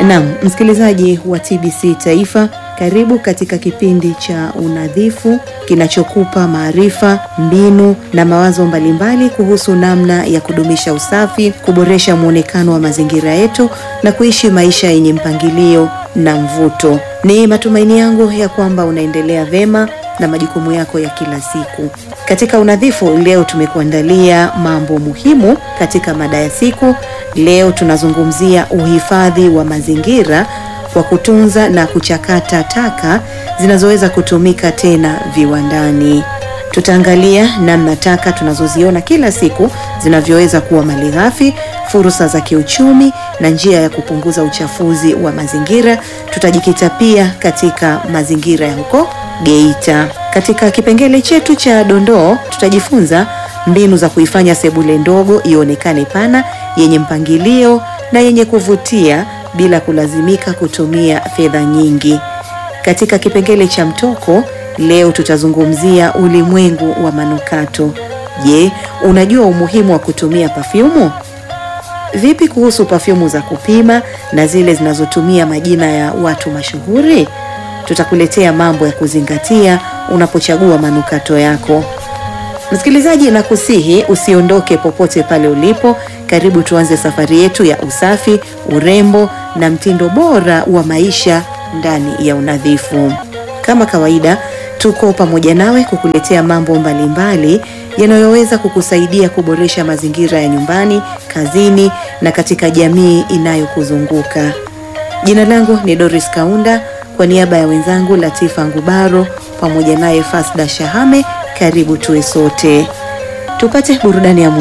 Naam, msikilizaji wa TBC Taifa, karibu katika kipindi cha unadhifu kinachokupa maarifa, mbinu na mawazo mbalimbali kuhusu namna ya kudumisha usafi, kuboresha muonekano wa mazingira yetu na kuishi maisha yenye mpangilio na mvuto. Ni matumaini yangu ya kwamba unaendelea vema na majukumu yako ya kila siku. Katika unadhifu leo tumekuandalia mambo muhimu katika mada ya siku. Leo tunazungumzia uhifadhi wa mazingira kwa kutunza na kuchakata taka zinazoweza kutumika tena viwandani. Tutaangalia namna taka tunazoziona kila siku zinavyoweza kuwa malighafi, fursa za kiuchumi na njia ya kupunguza uchafuzi wa mazingira. Tutajikita pia katika mazingira ya huko Geita. Katika kipengele chetu cha dondoo, tutajifunza mbinu za kuifanya sebule ndogo ionekane pana, yenye mpangilio na yenye kuvutia bila kulazimika kutumia fedha nyingi. Katika kipengele cha mtoko, leo tutazungumzia ulimwengu wa manukato. Je, unajua umuhimu wa kutumia pafyumu? Vipi kuhusu pafyumu za kupima na zile zinazotumia majina ya watu mashuhuri? Tutakuletea mambo ya kuzingatia unapochagua manukato yako. Msikilizaji, na kusihi usiondoke popote pale ulipo. Karibu tuanze safari yetu ya usafi, urembo na mtindo bora wa maisha ndani ya unadhifu. Kama kawaida, tuko pamoja nawe kukuletea mambo mbalimbali yanayoweza kukusaidia kuboresha mazingira ya nyumbani, kazini na katika jamii inayokuzunguka. Jina langu ni Doris Kaunda, kwa niaba ya wenzangu Latifa Ngubaro pamoja naye Fasda Shahame, karibu tuwe sote tupate burudani ya